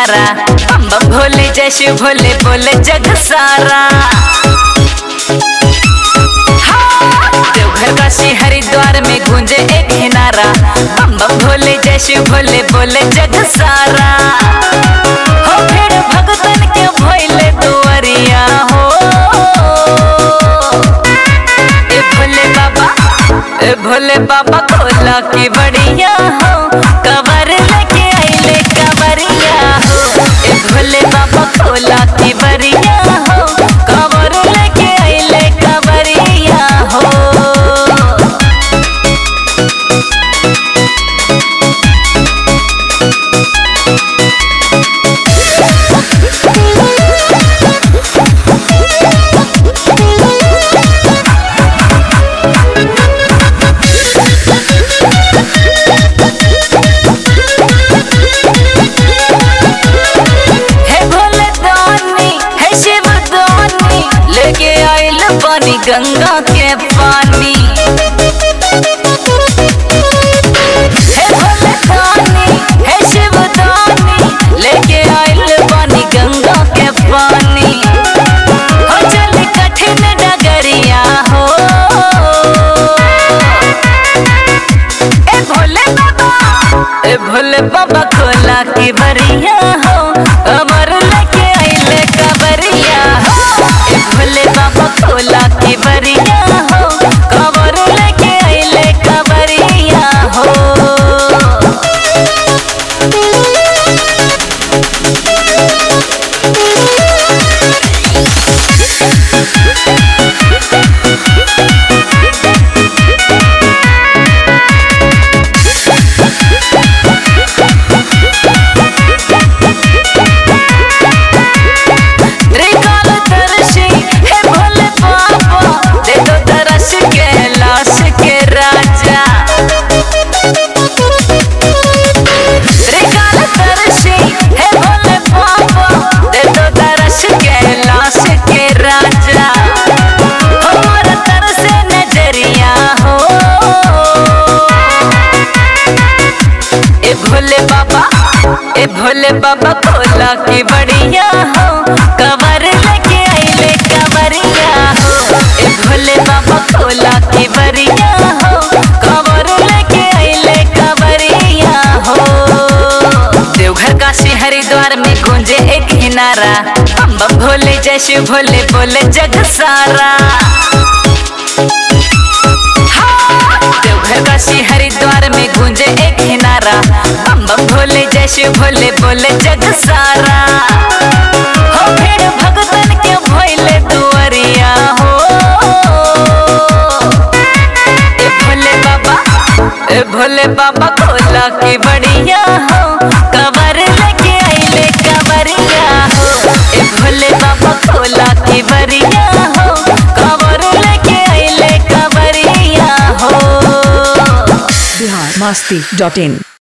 किनारा बम बम भोले जैसे भोले बोले जग सारा हाँ, देवघर काशी हरिद्वार में गूंजे एक किनारा बम बम भोले जैसे भोले बोले जग सारा हो भीड़ भगतन के भोले दुआरिया हो ए भोले बाबा ए भोले बाबा खोला की बढ़िया हो कवर लेके आइले कवरिया हो ए भोले बाबा खोला की बढ़िया हो कवर लेके आइले कवरिया हो हे भोले दानी हे शिव दानी लेके आइल पानी गंगा के पानी हे भोले दानी हे शिव दानी लेके आइल पानी गंगा के पानी हो चल कठिन डगरिया हो ए भोले बाबा ए भोले बाबा खोला की बरिया हो अमर लेके आइले कबरिया हो ए भोले बाबा खोला की बरिया हो कबर लेके आइले कबरिया हो त्रिकाल दर्शी हे भोले बाबा दे दो दरस के लाश के राजा त्रिकाल दर्शी हे भोले बाबा दे दो दरस के लाश के राजा हमारा तरस नजरिया हो ए भोले बाबा ए भोले बाबा खोला की बढ़िया हो कवर लेके आइले कवरिया हो ए भोले बाबा खोला की बढ़िया हो कवर लेके आइले कवरिया हो देवघर काशी हरिद्वार में गूंजे एक किनारा बम बम भोले जैसे भोले बोले जग सारा देवघर काशी हरिद्वार में गूंजे एक किनारा बम बम भोले जैसे भोले बोले जग सारा हो भीड़ भगतन के भोले दुआरिया हो ए भोले बाबा ए भोले बाबा खोला की बढ़िया हो कवर लेके आइले कवरिया हो ए भोले बाबा खोला की बढ़िया हो कवर लेके आइले कवरिया हो बिहार मस्ती डॉट इन